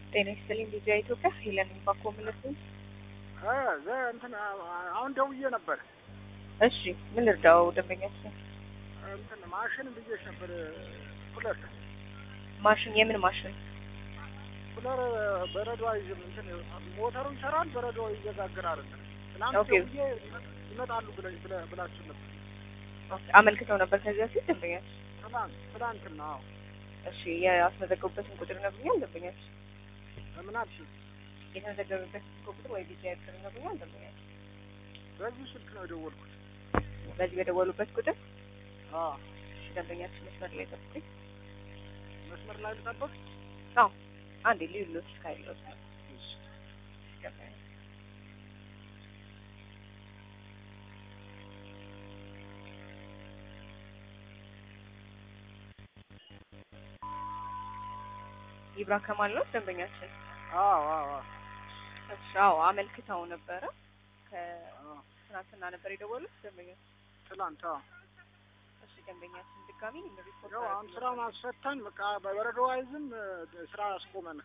ጤና ይስጥልኝ ቪዲዮ ኢትዮጵያ ሄለን ባኮ ምልት እ ዘ እንትን አሁን ደውዬ ነበር። እሺ ምን ልርዳው ደንበኛችን እንትን ማሽን ብዬሽ ነበር። ኩለር ማሽን የምን ማሽን ኩለር በረዶ አይዝም። እንትን ሞተሩ ይሰራል፣ በረዶ ይዘጋግራል። ትናንት ኦኬ። ደውዬ ይመጣሉ ብለ ብለ- ብላችሁ ነበር። አመልክተው ነበር ከዚህ በፊት ደንበኛችን ትናንት ትናንትና አዎ። እሺ ያስመዘገቡበትን ቁጥር ነግሩኛል ደንበኛችን ምን አልሽኝ? የተመዘገበበትን ቁጥር ወይ ቪዲዮ ቁጥር ነግሩኛል ደንበኛችን በዚህ ስልክ ነው የደወልኩት። በዚህ በደወሉበት ቁጥር አዎ እሺ ደንበኛችን መስመር ላይ ጠብቁኝ መስመር ላይ ልጠብቅ። አዎ አንዴ ልዩሎች ካይሎት ነው ደንበኛ ይብራ ከማል ነው ደንበኛችን አዎ አዎ አዎ እሺ አዎ አመልክተው ነበረ አዎ። ከትናንትና ነበር የደወሉት ደንበኛችን ትናንት አዎ። እሺ ደንበኛችን ድጋሚ ሪፖርት ያው አሁን ስራውን አስፈታን። በቃ በበረዶ አይዝም ስራ አስቆመን።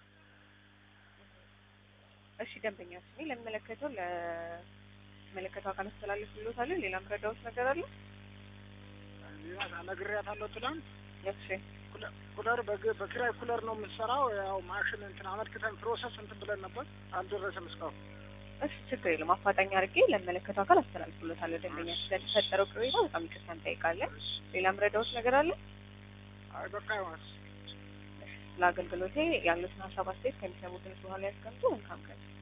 እሺ ደንበኛችን እኔ ለሚመለከተው ለሚመለከተው አካል አስተላልፍልዎታለሁ ሌላ ምረዳዎት ነገር አለ ሌላ ነግሬያታለሁ ትናንት እሺ ኩለ- ኩለር በግ- በኪራይ ኩለር ነው የምንሰራው። ያው ማሽን እንትን አመልክተን ፕሮሰስ እንትን ብለን ነበር፣ አልደረሰም እስካሁን። እሺ ችግር የለም አፋጣኝ አድርጌ ለሚመለከተው አካል አስተላልፍልዎታለሁ ደንበኛችን ስለተፈጠረው ቅሬታ በጣም ይቅርታ እንጠይቃለን ሌላ ምረዳዎት ነገር አለ አይ በቃ ይሆናል። ስለ አገልግሎቴ ያሉትን ሀሳብ አስተያየት ከሚሰሙትን በኋላ ያስቀምጡ መልካም ቀን